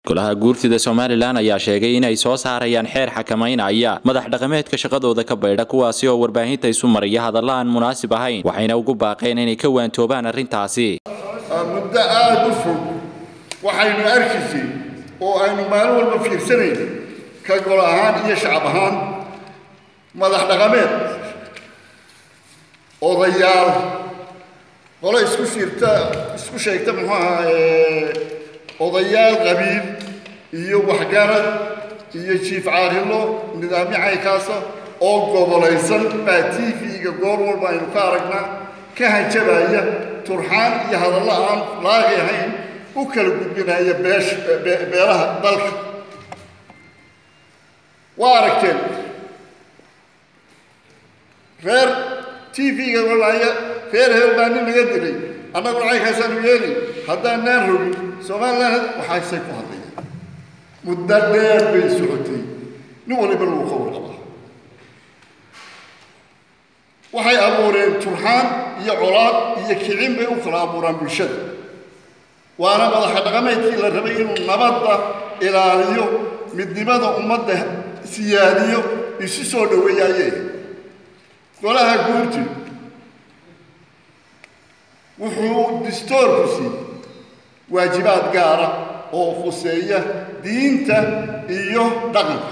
golaha guurtida somalilan ayaa sheegay inay soo saarayaan xeer xakamaynaya madax dhaqameedka shaqadooda ka baydha kuwaasi oo warbaahinta isu maraya hadalla aan munaasib ahayn waxayna ugu baaqeen inay ka waantoobaan arrintaasi muddo aada u fog waxaynu arkaysay oo aynu maalin walba fiirsanayn ka gol ahaan iyo shacab ahaan madax dhaqameed odayaal qole isku shiirta isku sheegta muxuu ahaa odayaal qabiil iyo waxgarad iyo jiif caarilo nidaamyo caynkaasa oo gobolaysan baa t v-ga goor walba aynu ka aragnaa ka hanjabaya turxaan iyo hadallo aan laaqi ahayn u kala gudbinaya beesh beelaha dalka waa aragteen reer t v-ga walaya reer heel baa nin naga dilay annaguna caynkaasaanu yeeli haddaanaan rogin somalilan waxaasay ku hadlayaan muddo dheer bay socotay nin waliba lagu ka warqabaa waxay abuureen turxaan iyo colaad iyo kicin bay u kala abuuraan bulshada waana madaxa dhaqameedkii la rabay inuu nabadda ilaaliyo midnimada ummadda siyaadiyo isu soo dhoweeyaaye golaha guurti wuxuu distoorku siiyey waajibaad gaara oo khuseeya diinta iyo dhaqanka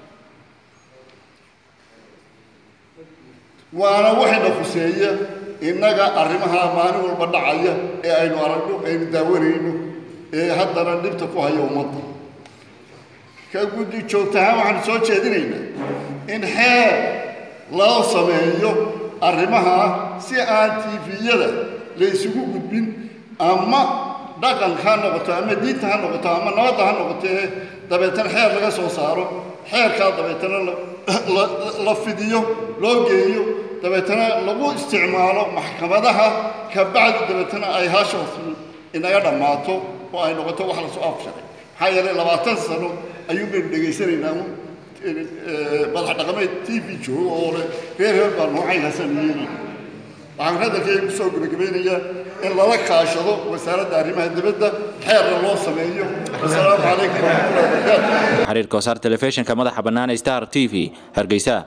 waana waxayna khuseeya innaga arrimaha maalin walba dhacaya ee aynu aragno aynu daawanayno ee haddana dhibta ku haya ummadda ka guddi joogtahaan waxaanu soo jeedinaynaa in xeer loo sameeyo arrimaha si aan tifiyada la isugu gudbin ama dhaqanka ha noqoto ama diinta ha noqoto ama nabadda ha noqotee dabeetana xeer laga soo saaro xeerkaa dabeetana la fidiyo loo geeyo dabeetana lagu isticmaalo maxkamadaha ka bacdi dabeetana ay hashaas inaga dhammaato oo ay noqoto wax lasoo afsharay maxaa yeelay labaatan sano ayuun baynu dhegaysanaynaa madax dhaqameed t v joogo oo leh reer reer baa noocaynaasan yeelay waxaan hadalkayga kusoo gebagabaynayaa in lala kaashado wasaaradda arrimaha dibadda xeerna loo sameeyo wasalaamu calaykum waraxmatullahi wabarakaatu xiriirka wasaar telefishinka madaxa bannaan star t v hargeysa